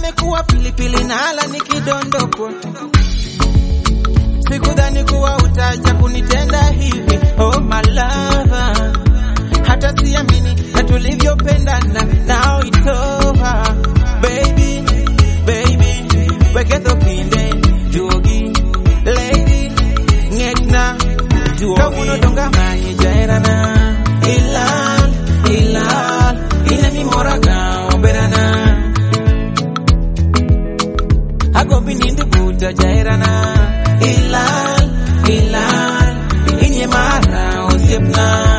nimekuwa pilipili nala nikidondokwa sikudhani kuwa utaja kunitenda hivi oh my lover hata siamini na tulivyopendana now it's over baby baby weketho kinde duogi lady ng'etna duogi kawuono donga manye jaherana ilal ilal inemi moraga oberana agombi nind buta jaherana ilal ilal inye mara osiepna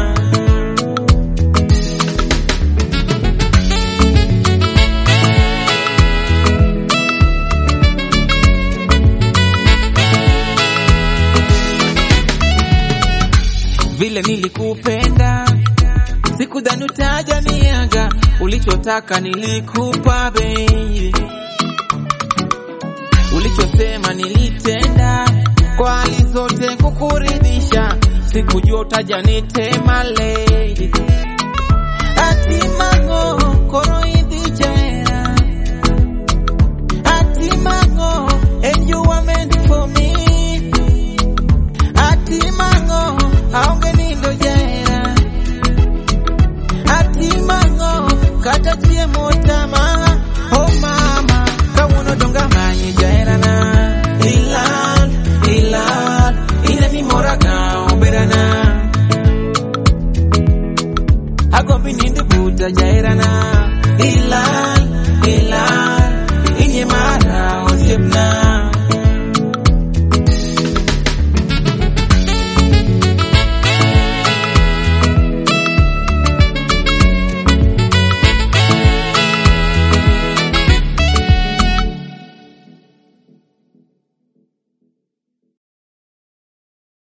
vile nilikupenda sikudhani utaja niaga ulichotaka nilikupa baby ulichosema nilitenda kwa hali zote kukuridhisha sikujua utaja nitema lady atimango koro idhi jera atimango and you were meant for me atimango aonge nindo jera atimango kata chiemo